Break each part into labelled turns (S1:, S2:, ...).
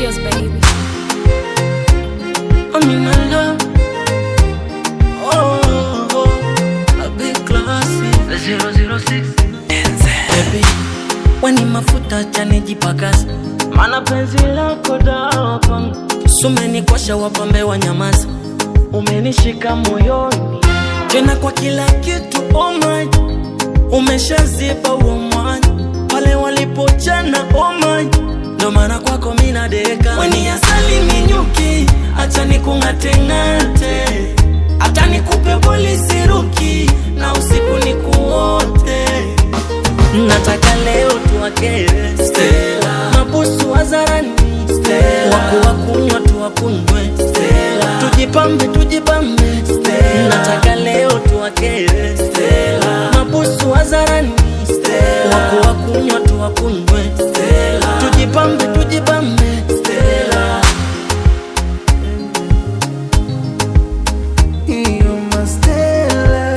S1: Studios, baby.
S2: I'm in love. Oh, oh, a big classy. The 006. Baby, weni mafuta chanijipakaza, mana penzi lako dawa kwangu. Sumenikosha wapambe wa nyamaza, umenishika moyoni tena kwa kila kitu. Oh my, umeshazipa huo mwanya pale walipochana. Oh my, ndo maana kwako mina deka. Weni asali minyuki, acha nikung'ateng'ate, hata nikupe polisi ruki na usiku nikuote nataka leo tuwakere Stella, mabusu hadharani Stella, waku wakunywa tuwakunywe Stella, tujipambe tujipambe Stella, nataka leo tuwakere Stella, mabusu hadharani Stella, waku wakunywa tuwakunywe Stella, tujipambe tujipambe Stella.
S3: You're my Stella,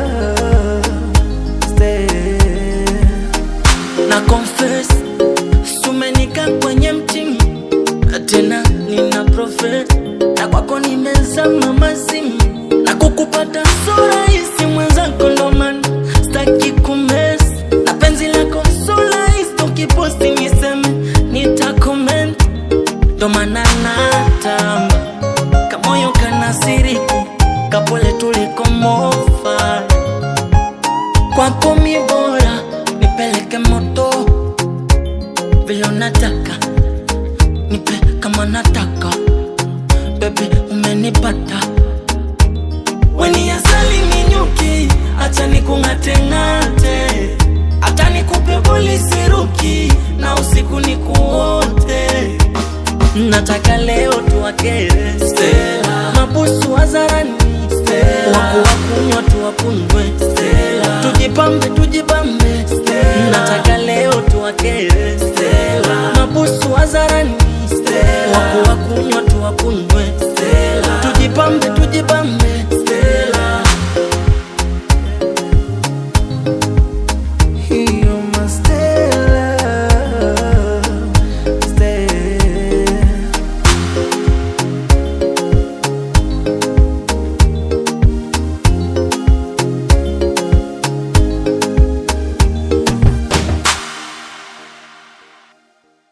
S3: Stella.
S2: na confess sumenika kwenye mtimu tena nina profes na kwako nimezama mazimu na kukupata so rahisi mwenzako ndoman staki kumes na penzi lako so rahisi ukiposti niseme nitakoment ndomana natamba kamoyo kanasiriki kapole tulikomofa kwako mi bora nipeleke moto vile unataka nipe kama nataka bebi umenipata weni asali minyuki acha nikung'ateng'ate hata nikupe polisi ruki na usiku nikuote nataka leo tuwakere Stella, mabusu hadharani Stella, waku wakunywa tuwakunywe Stella, tujipambe tujipambe Stella, nataka leo tuwakere Stella, mabusu hadharani Stella, waku wakunywa tuwakunywe Stella, tujipambe tujipambe